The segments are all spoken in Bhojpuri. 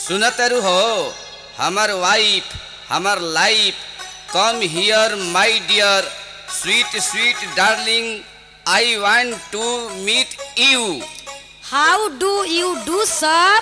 सुनतरु हो हमर वाइफ हमर life come here my dear sweet sweet darling I want to meet you how do you do sir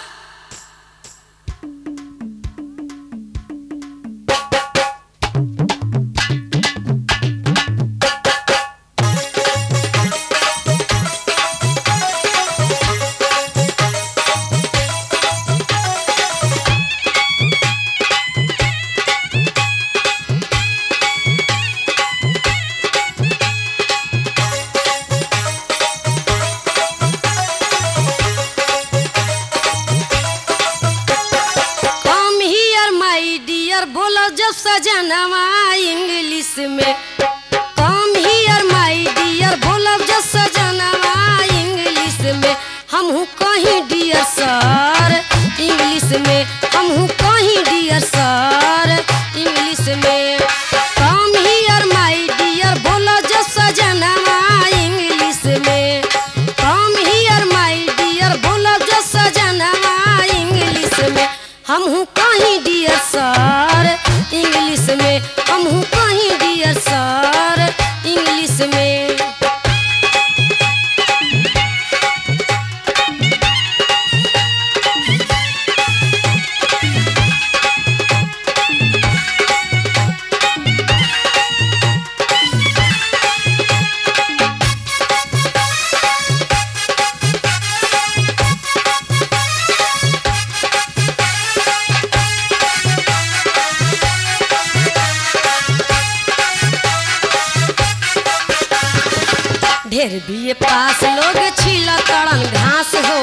come here my dear बोलो जब सजनवा इंग्लिश में कम हियर माय डियर बोलो जब सजनवा इंग्लिश में हम हूँ कहीं डियर सर इंग्लिश में हम हूँ कहीं डियर सर इंग्लिश में कम हियर माय डियर बोलो जब सजनवा इंग्लिश में कम हियर माय डियर बोलो जब सजनवा इंग्लिश में हम हूँ कहीं डियर सर इंग्लिश में हम हूँ कहीं डियर सर इंग्लिश में ढेर बीए पास लोग छिला तड़न घास हो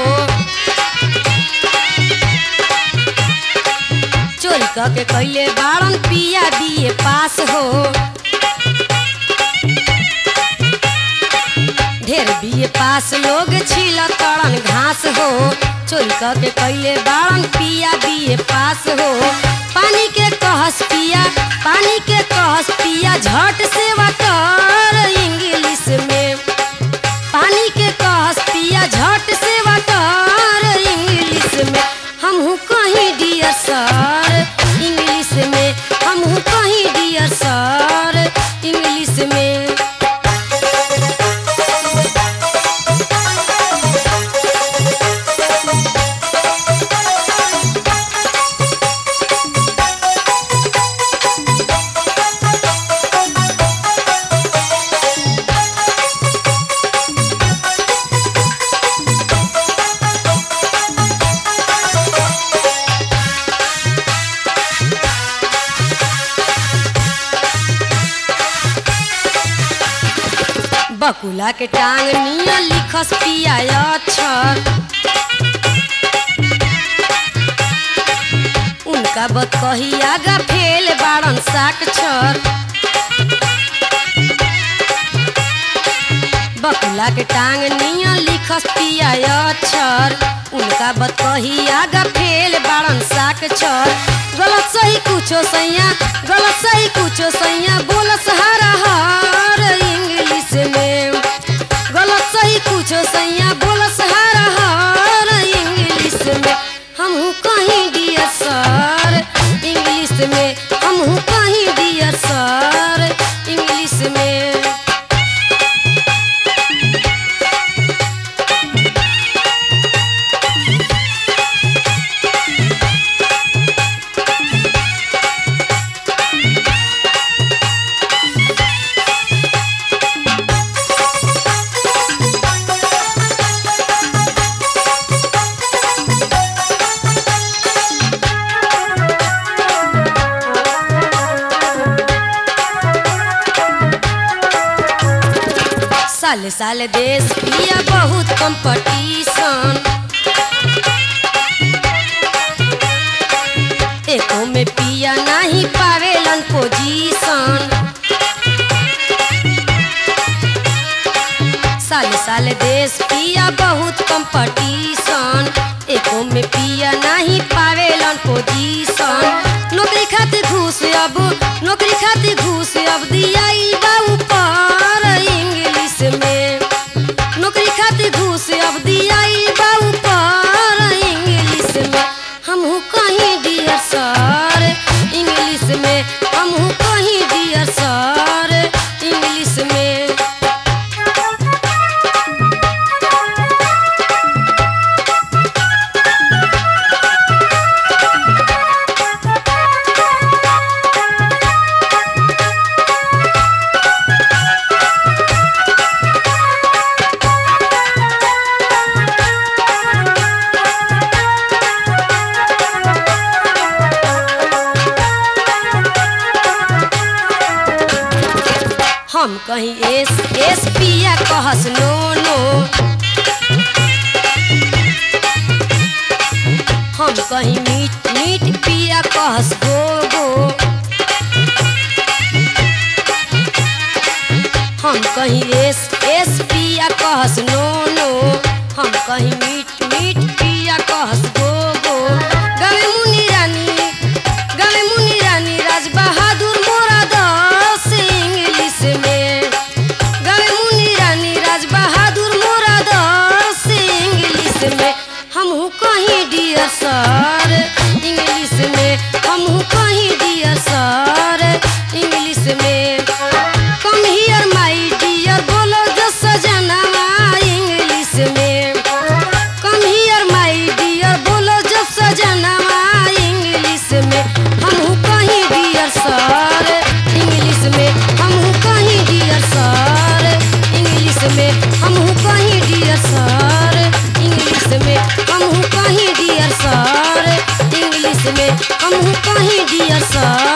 चोरी क के कैले बाड़न पिया बीए पास हो ढेर बीए पास लोग छिला तड़न घास हो चोरी क के कैले बाड़न पिया बीए पास हो पानी के कहस पिया पानी के कहस पिया झट से कर इंग्लिश में पानी के कहस पिया झट से कर इंग्लिश में हम हूँ कहीं डियर सर इंग्लिश में हम हूँ कहीं डियर सर इंग्लिश में बकुला के टांग निया लिखस पिया अक्षर उनका बत कही आगा फेल बाड़न साक्षर बकुला के टांग निया लिखस पिया अक्षर उनका बत कही आगा फेल बाड़न साक्षर गलत सही कुछो सैया गलत सही कुछो सैया बोलस हरा हर इंग्लिश में गलत सही कुछो सैया बोलस हरा हर इंग्लिश में हम हूँ कहीं डियर सर इंग्लिश में हम हूँ कहीं डियर सर इंग्लिश में साल साल देश पिया बहुत कंपटीशन एको में पिया नहीं पावेलन पोजीशन साल साल देश पिया बहुत कंपटीशन एको में पिया नहीं पावेलन पोजीशन नौकरी खातिर घूस अब नौकरी खातिर घूस अब दिया बा ऊपर इंग्लिश में नौकरी खातिर घूस अब दिया बा ऊपर इंग्लिश में हम हूँ कहीं हम कहीं एस एस पिया कहस नो नो हम कहीं मीट मीट पिया कहस गो गो हम कहीं एस एस पिया कहस नो नो हम कहीं मीट मीट पिया कहस गो गो गवे मुनि रानी गवे मुनि रानी राज बहादुर मोरा दस इंग्लिश में गवे मुनि रानी राज बहादुर मोरा दस इंग्लिश में हमहू कहीं डियर सर इंग्लिश में हमहू कहीं डियर सर इंग्लिश में कम हियर माई डियर बोलो जो सजनवा इंग्लिश में कम हियर माई डियर बोलो जो सजनवा इंग्लिश में हमहू कहीं डियर सर इंग्लिश में हमहू कहीं डियर सर इंग्लिश में हमहू कहीं डियर सर इंग्लिश में हमहू कहीं डियर सर इंग्लिश में हमहू कहीं डियर सर